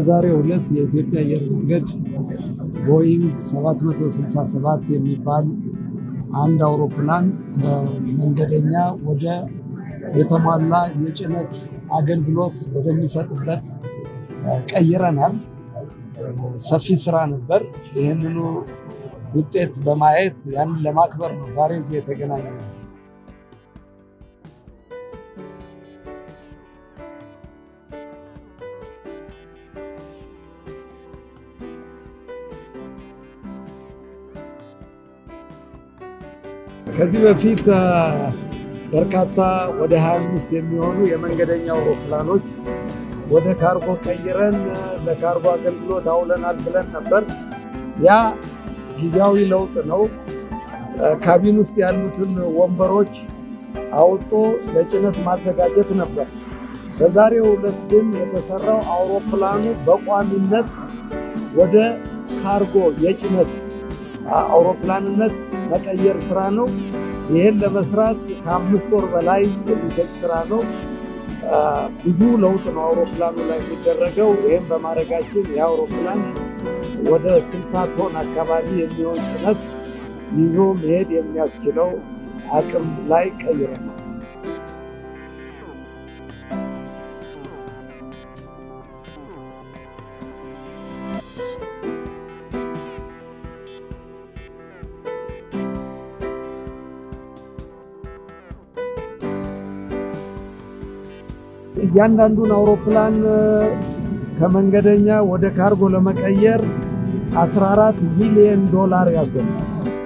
በዛሬው ዕለት የኢትዮጵያ አየር መንገድ ቦይንግ 767 የሚባል አንድ አውሮፕላን ከመንገደኛ ወደ የተሟላ የጭነት አገልግሎት ወደሚሰጥበት ቀይረናል። ሰፊ ስራ ነበር። ይህንኑ ውጤት በማየት ያንን ለማክበር ነው ዛሬ እዚህ የተገናኘ ነው። ከዚህ በፊት በርካታ ወደ 25 የሚሆኑ የመንገደኛ አውሮፕላኖች ወደ ካርጎ ቀይረን ለካርጎ አገልግሎት አውለናል ብለን ነበር። ያ ጊዜያዊ ለውጥ ነው። ካቢን ውስጥ ያሉትን ወንበሮች አውጦ ለጭነት ማዘጋጀት ነበር። በዛሬው ዕለት ግን የተሰራው አውሮፕላኑ በቋሚነት ወደ ካርጎ የጭነት አውሮፕላንነት መቀየር ስራ ነው። ይህን ለመስራት ከአምስት ወር በላይ የሚፈጅ ስራ ነው። ብዙ ለውጥ ነው አውሮፕላኑ ላይ የሚደረገው። ይህም በማድረጋችን ይህ አውሮፕላን ወደ 60 ቶን አካባቢ የሚሆን ጭነት ይዞ መሄድ የሚያስችለው አቅም ላይ ቀይረናል። እያንዳንዱን አውሮፕላን ከመንገደኛ ወደ ካርጎ ለመቀየር 14 ሚሊዮን ዶላር ያስወጣል።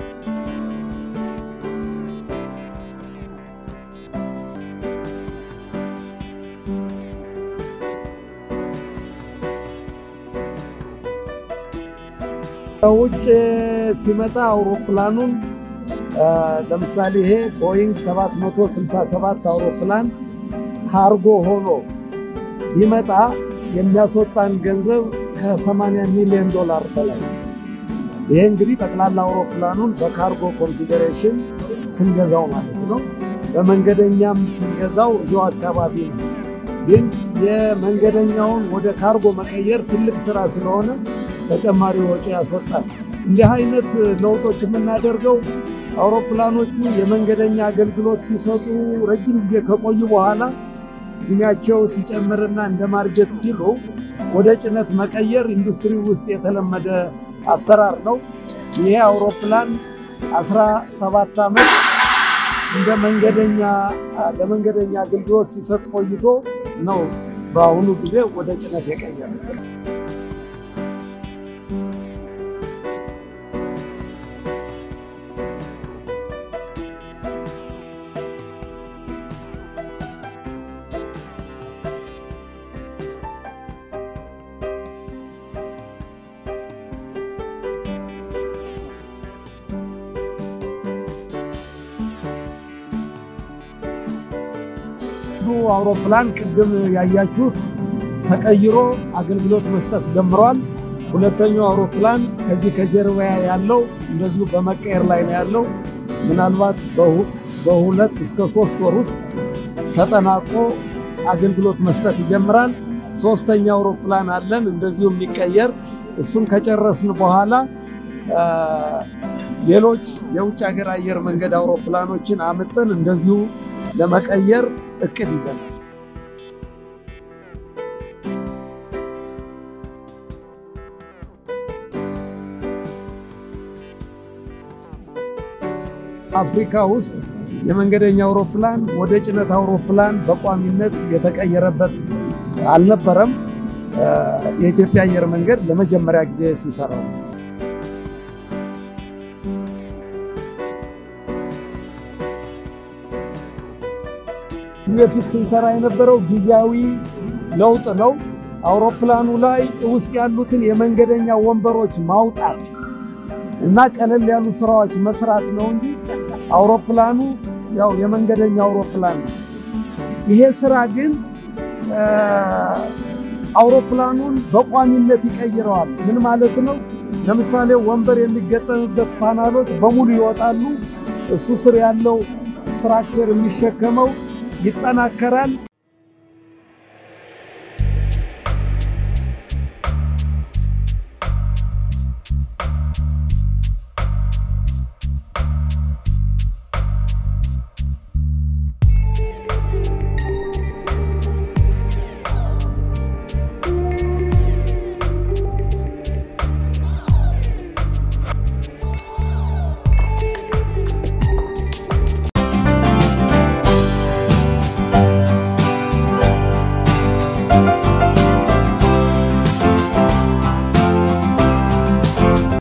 ከውጭ ሲመጣ አውሮፕላኑን ለምሳሌ ይሄ ቦይንግ 767 አውሮፕላን ካርጎ ሆኖ ቢመጣ የሚያስወጣን ገንዘብ ከ80 ሚሊዮን ዶላር በላይ። ይሄ እንግዲህ ጠቅላላ አውሮፕላኑን በካርጎ ኮንሲደሬሽን ስንገዛው ማለት ነው። በመንገደኛም ስንገዛው እዚሁ አካባቢ ነው። ግን የመንገደኛውን ወደ ካርጎ መቀየር ትልቅ ስራ ስለሆነ ተጨማሪ ወጪ ያስወጣል። እንዲህ አይነት ለውጦች የምናደርገው አውሮፕላኖቹ የመንገደኛ አገልግሎት ሲሰጡ ረጅም ጊዜ ከቆዩ በኋላ እድሜያቸው ሲጨምርና እንደ ማርጀት ሲሉ ወደ ጭነት መቀየር ኢንዱስትሪ ውስጥ የተለመደ አሰራር ነው። ይሄ አውሮፕላን 17 ዓመት እንደ መንገደኛ ለመንገደኛ አገልግሎት ሲሰጥ ቆይቶ ነው በአሁኑ ጊዜ ወደ ጭነት የቀየረ። አውሮፕላን ቅድም ያያችሁት ተቀይሮ አገልግሎት መስጠት ጀምሯል። ሁለተኛው አውሮፕላን ከዚህ ከጀርባ ያለው እንደዚሁ በመቀየር ላይ ነው ያለው። ምናልባት በሁለት እስከ ሶስት ወር ውስጥ ተጠናቆ አገልግሎት መስጠት ይጀምራል። ሶስተኛ አውሮፕላን አለን እንደዚሁ የሚቀየር እሱን ከጨረስን በኋላ ሌሎች የውጭ ሀገር አየር መንገድ አውሮፕላኖችን አምጠን እንደዚሁ ለመቀየር እቅድ ይዘናል። አፍሪካ ውስጥ የመንገደኛ አውሮፕላን ወደ ጭነት አውሮፕላን በቋሚነት የተቀየረበት አልነበረም። የኢትዮጵያ አየር መንገድ ለመጀመሪያ ጊዜ ሲሰራው በፊት ስንሰራ የነበረው ጊዜያዊ ለውጥ ነው። አውሮፕላኑ ላይ ውስጥ ያሉትን የመንገደኛ ወንበሮች ማውጣት እና ቀለል ያሉ ስራዎች መስራት ነው እንጂ አውሮፕላኑ ያው የመንገደኛ አውሮፕላን ነው። ይሄ ስራ ግን አውሮፕላኑን በቋሚነት ይቀይረዋል። ምን ማለት ነው? ለምሳሌ ወንበር የሚገጠምበት ፓናሎች በሙሉ ይወጣሉ። እሱ ስር ያለው ስትራክቸር የሚሸከመው ይጠናከራል።